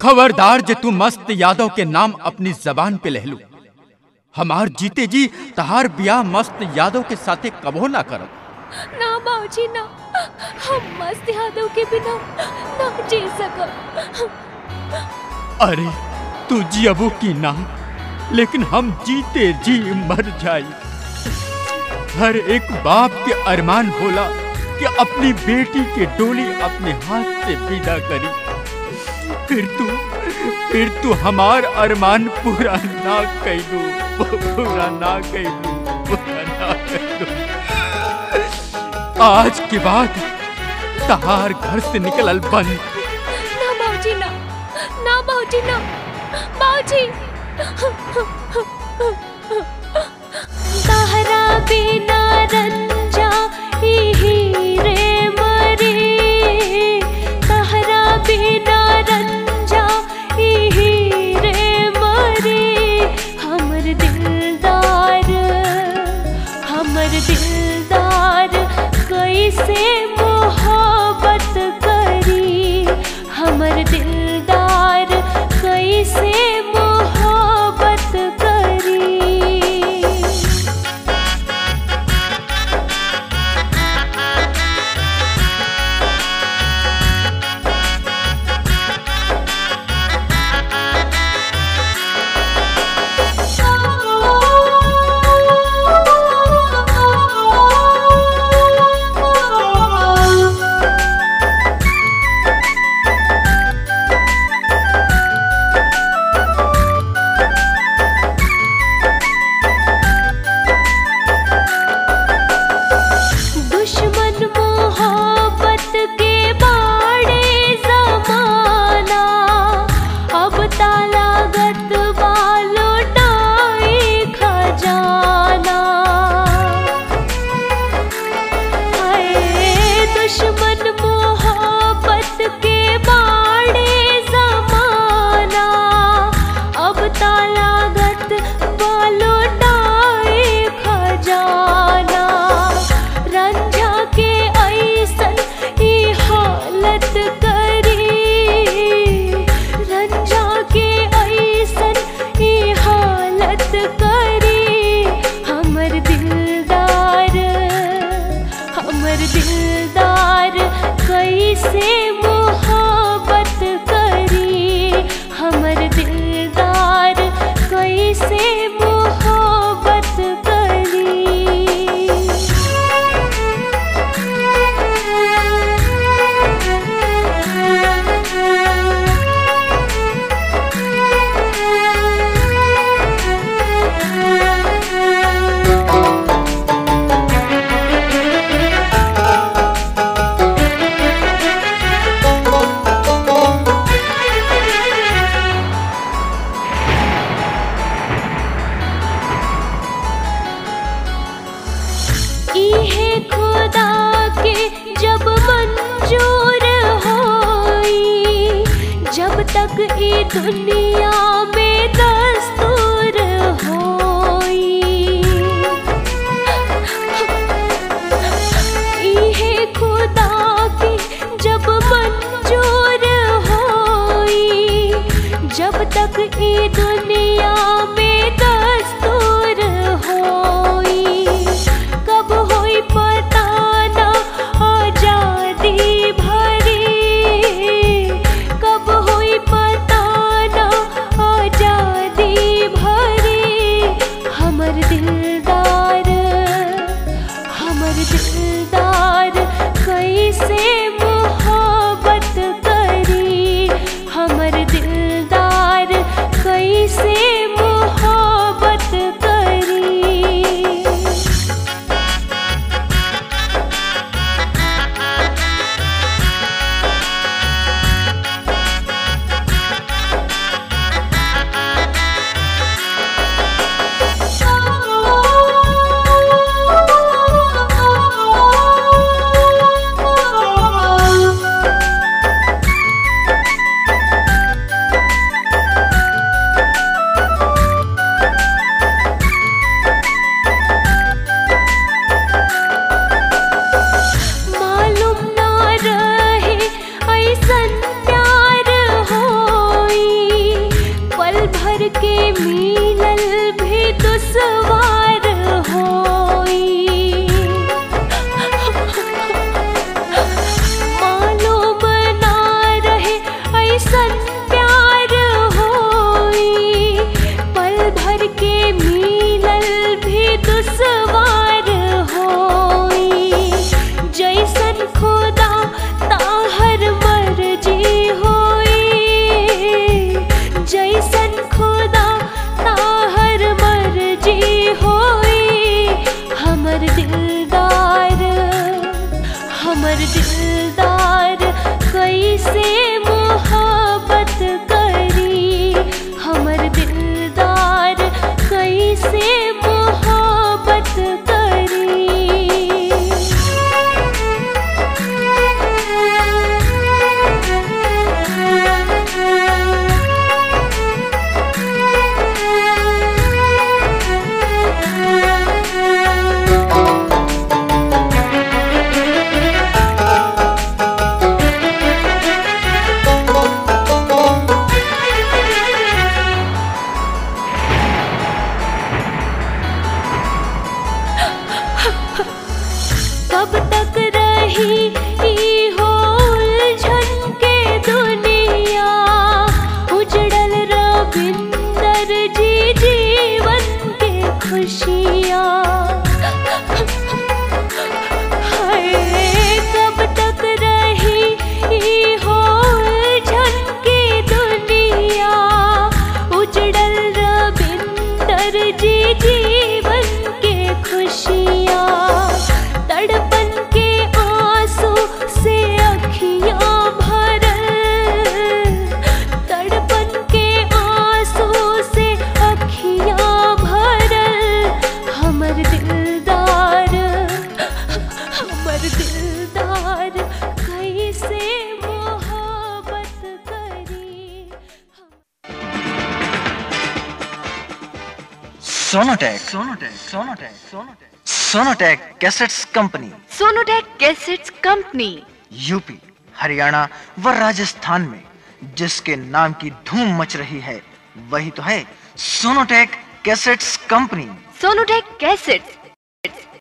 खबरदार जे तू मस्त यादव के नाम अपनी जबान पे लहलू हमार जीते जी तहार बियाह मस्त यादव के साथे कबो ना करब ना बाबूजी ना हम मस्त यादव के बिना ना जी सकब अरे तू जियबू की ना लेकिन हम जीते जी मर जाई हर एक बाप के अरमान होला कि अपनी बेटी के डोली अपने हाथ से विदा करी फिर तू फिर तू हमार अरमान पूरा ना कैलू पूरा ना कैलू पूरा ना कैलू आज के बाद तहार घर से निकलल बंद ना बाबूजी ना ना बाबूजी ना बाबूजी तहरा बिना रंजा ही रे मरे तहरा बिना रंजा ही रे मरे हमर दिलदार हमर दिलदार कैसे मोहब्बत करी हमर दिलदार कैसे मोहब्बत करी दुश्मन मोहब्बत के बाड़े जमाना अब तालागत वालो डाए खजाना हाय दुश्मन मोहब्बत के बाड़े जमाना अब तालागत वालो डाए खजाना रंझा के ऐसन ई हालत करी रंझा के ऐसन ई हालत करी हमर दिलदार हमर दिलदार कैसे मोहब्बत करी हमर दिलदार कैसे मोहब्बत करी इहे खुदा के जब मंजूर होई जब तक ई दुनिया में दस्तूर होई इहे खुदा के जब मंजूर होई जब तक ई दुनिया में दस्तूर होई कब होई पता ना आजादी भरी कब होई पता ना आजादी भरी हमर दिलदार हमर दिलदार कैसे मोहब्बत करी हमर दिलदार कैसे मोहब्बत दिलदार कैसे मोहब्बत करी Sonotek Sonotek Sonotek Sonotek Sonotek cassettes company Sonotek cassettes company UP Haryana व राजस्थान में जिसके नाम की धूम मच रही है वही तो है Sonotek cassettes company Sonotek cassettes